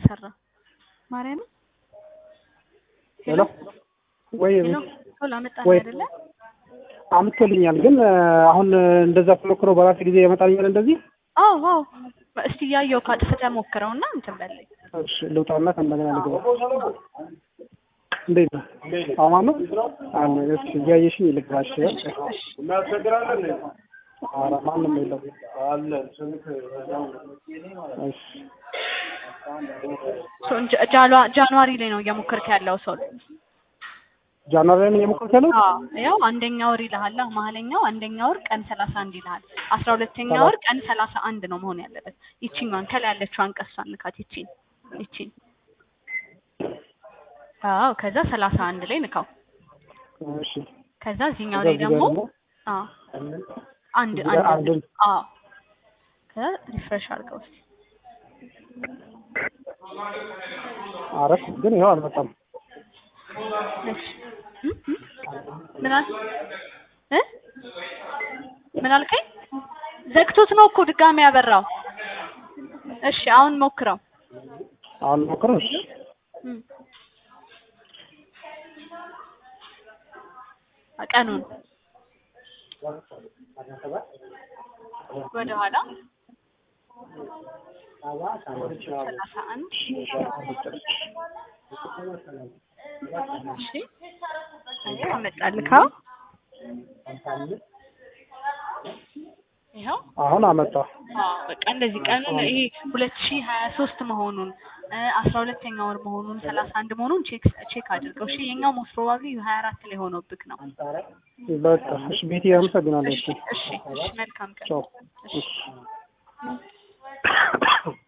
አልሰራ ማርያም ሄሎ ወይ ሄሎ ቶሎ አመጣልኝ ወይ አይደለ? አምጥቶልኛል። ግን አሁን እንደዛ ተሞክሮ በራሴ ጊዜ ያመጣልኛል እንደዚህ። አዎ አዎ እስቲ እያየሁ ካጥፍተህ ሞክረውና እንትን በለኝ። እሺ ልውጣና ከእንደገና ልግባ። እንዴት ነው? አማን ነው አለ። እሺ እያየሽኝ ልግባ። እሺ ኧረ ማንም የለም። እሺ ሶ ጃ- ጃኗ- ጃንዋሪ ላይ ነው እየሞከርክ ያለው ሰው ጃንዋሪ ላይ ነው እየሞከርኩ ያለው። አዎ ያው አንደኛ ወር ይልሃል መሀለኛው አንደኛ ወር ቀን ሰላሳ አንድ ይልሃል አስራ ሁለተኛ ሰላሳ- ወር ቀን ሰላሳ አንድ ነው መሆን ያለበት ይቺኛዋን ከላይ ያለችዋን ቀሷን ንካት ይቺን ይቺን አዎ ከዛ ሰላሳ አንድ ላይ ንካው እሺ ከዛ እዚህኛው ከዛ ላይ እዚህ ደግሞ ጋር ደግሞ አዎ አንድ እዚህ ጋር አንድ አንድን አዎ ከዛ ሪፍሬሽ አድርገው እስኪ አረፍ ግን ይኸው አልመጣም። እሺ እ? እ? ምን አል እ? ምን አልከኝ? ዘግቶት ነው እኮ ድጋሚ ያበራው። እሺ አሁን ሞክረው። አሁን ሞክረው። እሺ እ። ቀኑን ወደ ኋላ ሰላሳ አንድ እሺ አየህ አመጣልካ ይኸው አሁን አመጣ። አዎ በቃ እንደዚህ ቀኑን ይሄ ሁለት ሺህ ሀያ ሶስት መሆኑን አስራ ሁለተኛ ወር መሆኑን ሰላሳ አንድ መሆኑን ቼክ ቼክ አድርገው። እሺ የኛው ሞስት ፕሮባብሊ ሀያ አራት ላይ ሆኖብክ ነው። በቃ እሺ ቤቲ አመሰግናለሁ። እሺ እሺ እሺ መልካም ቀን። ቻው። እሺ እሺ